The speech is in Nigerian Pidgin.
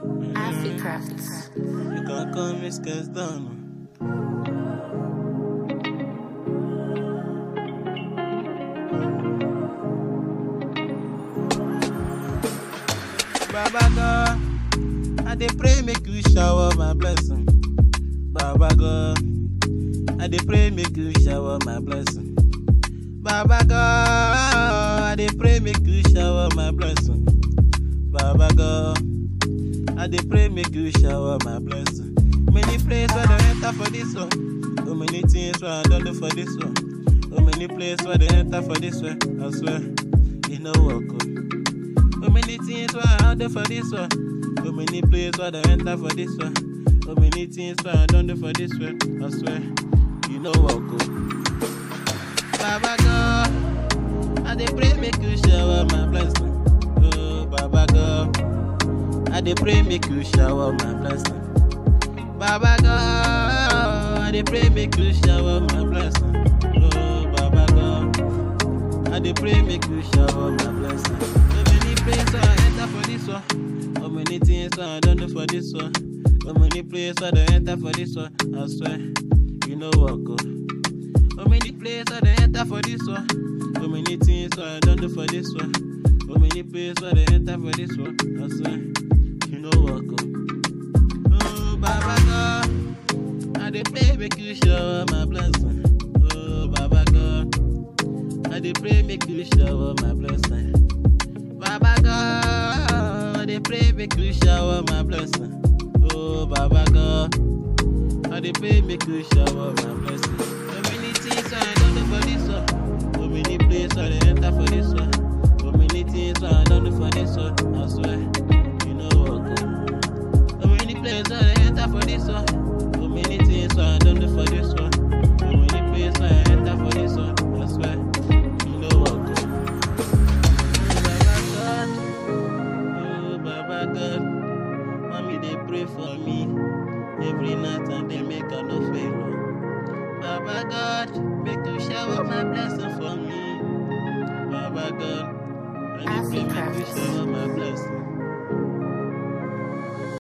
Africrafts. You can call me Skes Down. Baba God, I dey pray make you shower my blessing. Baba God, I dey pray make you shower my blessing. Baba God, I dey pray make you shower my blessing. Baba God, I dey pray make you shower my blessing. Many places where they enter for this one. So many things where I don't do for this one. So many places where they enter for this one. I swear, you know what good. So many things where I do for this one. So many places where they enter for this one. So many things where I don't do for this one. I swear, you know what good. Baba God, I dey pray make you shower my blessing. Oh, Baba God, I dey pray make you shower my blessing. Baba God, I dey pray make you shower my blessing. Oh, Baba God, I dey pray make you shower my blessing. So many places I enter for this one. So many things I don't do for this one. So many places I don't enter for this one. I swear, you know what go. So many places I don't enter for this one. So many things I don't do for this one. So many places I don't enter for this one. I swear, you know what go. Oh, Baba God, I dey pray make you shower my blessing. Oh, Baba God, I dey pray make you shower my blessing. Baba God, I dey pray make you shower my blessing. Oh, Baba God, I dey pray make you shower my blessing. So many things I don't do for this one. So many places I dey enter for this one. So many things I don't do for this one. I swear, you know what go. So many places I dey enter for this one. So many things I don't do for this one. So many places I enter for this one. I swear, you know what go. Oh Baba God, oh Baba God, mommy they pray for me every night and they make I no fail. oh. Baba God, make you shower my blessing for me. Baba God, I dey pray make you Africa. shower my blessing.